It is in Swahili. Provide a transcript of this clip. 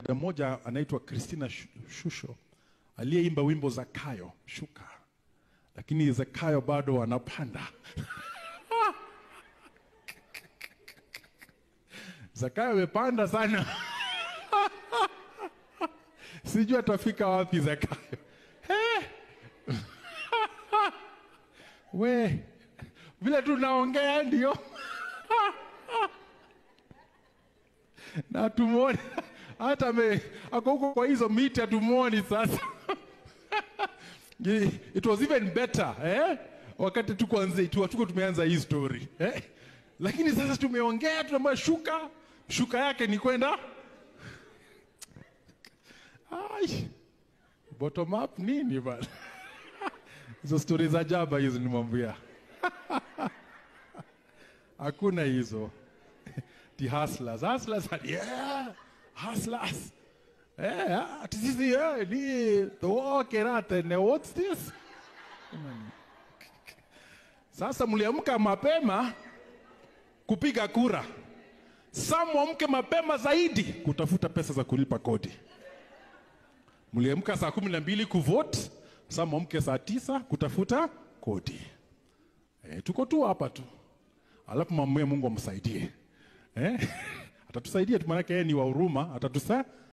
dada mmoja anaitwa Christina Shu- Shusho aliyeimba wimbo Zakayo shuka, lakini Zakayo bado anapanda. Zakayo amepanda sana, sijui atafika wapi Zakayo. Eh. We vile tunaongea ndio na tumuone hata me ako huko kwa hizo miti hatumuoni sasa. It was even better eh? Wakati tuko anze tu tuko tumeanza hii story eh? Lakini sasa tumeongea, tunaambia shuka shuka yake ni kwenda Ai, bottom up nini bana? Hizo stori za jaba hizo nimwambia, hakuna hizo the hustlers hustlers yeah hustlers eh ati sisi eh ni tuoke rate ne what's this sasa mliamka mapema kupiga kura some mwamke mapema zaidi kutafuta pesa za kulipa kodi mliamka saa kumi na mbili kuvote some mwamke saa tisa kutafuta kodi eh, tuko tu hapa tu alafu mamwe Mungu amsaidie eh? atatusaidia tu, maanake yeye ni wa huruma, atatusa